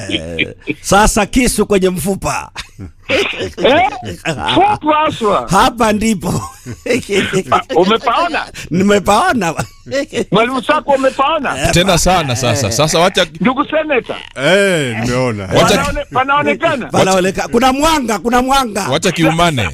Sasa kisu kwenye mfupa. Eh? Fupu haswa. Hapa ndipo. Ah, Umepaona? Nimepaona. Mwalimu Sako umepaona? tena sana sasa sasa wacha Ndugu seneta, Eh, nimeona. Wacha- panaone- panaonekana? Panaoleka. Kuna mwanga, kuna mwanga. wacha kiumane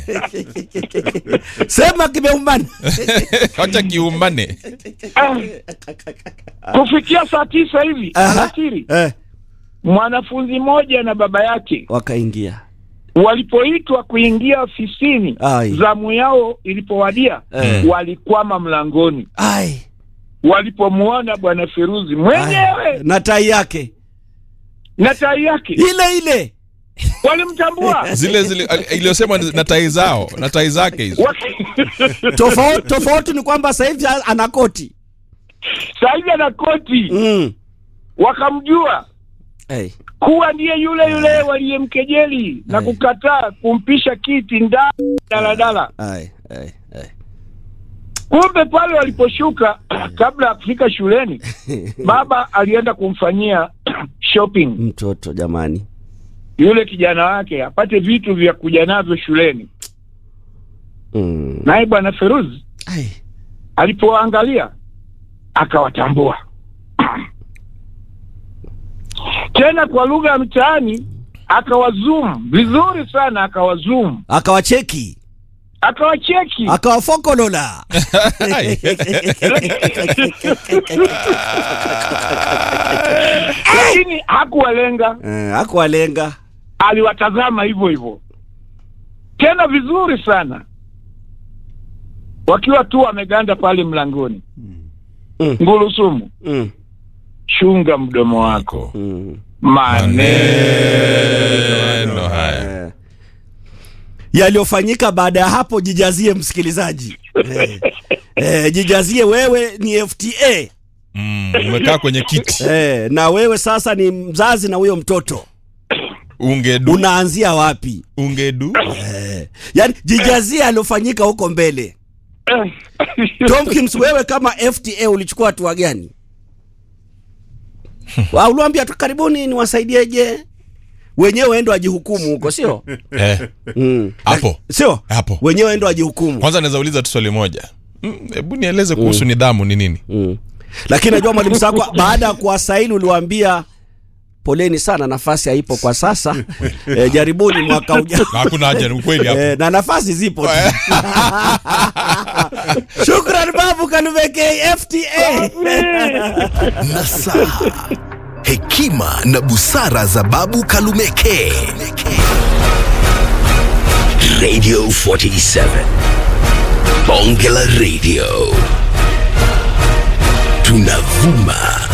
Sema kimeumana. wacha kiumane Ah. Kufikia saa tisa hivi Aha. alasiri, Eh, mwanafunzi mmoja na baba yake wakaingia. walipoitwa kuingia ofisini, Ai. zamu yao ilipowadia, Eh. walikwama mlangoni Ai. walipomwona bwana Feruzi Ai. mwenyewe Na tai yake. na tai yake, Ile ile. walimtambua zile zile iliyosema na tai zao na tai zake hizo Waki- Tofauti tofauti ni kwamba sasa hivi ana koti. saa hivi ana koti, Mm. wakamjua Hey. kuwa ndiye yule yule waliyemkejeli na Ai. kukataa kumpisha kiti ndani ya daladala. Ai, ai, ai. Kumbe pale waliposhuka, kabla ya kufika shuleni, baba alienda kumfanyia shopping Mtoto jamani. yule kijana wake apate vitu vya kuja navyo shuleni. Mm. Naye bwana Feruzi Ai. alipoangalia akawatambua tena, kwa lugha ya mtaani akawazoom vizuri sana, akawazoom Akawacheki. akawacheki Akawafokolola. Ai. lakini hakuwalenga, Eh, hakuwalenga. aliwatazama hivyo hivyo tena vizuri sana, wakiwa tu wameganda pale mlangoni. Mm. Ngulusumu, Mm. chunga mdomo wako, Mm. maneno Neno haya Eh. Yaliyofanyika baada ya hapo jijazie msikilizaji. Eh. Eh, jijazie wewe ni FTA. mm, umekaa kwenye kiti Eh, na wewe sasa ni mzazi na huyo mtoto. ungedu Unaanzia wapi? ungedu Eh. Yaani jijazie aliyofanyika huko mbele. Eh. Tomkins, wewe kama FTA ulichukua hatua gani? Wa uliwaambia tu karibuni niwasaidieje? Wenyewe endo ajihukumu huko, sio? eh, Mm. hapo Sio? hapo Wenyewe endo ajihukumu. kwanza naweza uliza tu swali moja Mm, hebu nieleze kuhusu nidhamu ni nini Mm. Lakini najua mwalimu Sakwa baada ya kuwasaili uliwaambia poleni sana, nafasi haipo kwa sasa. E, jaribuni mwaka ujao. hakuna haja ni ukweli hapo E, na nafasi zipo tu. Shukran babu Kalumeke FTA. Nasaha, hekima na busara za Babu Kalumeke. Radio 47 Bonge la Radio, tunavuma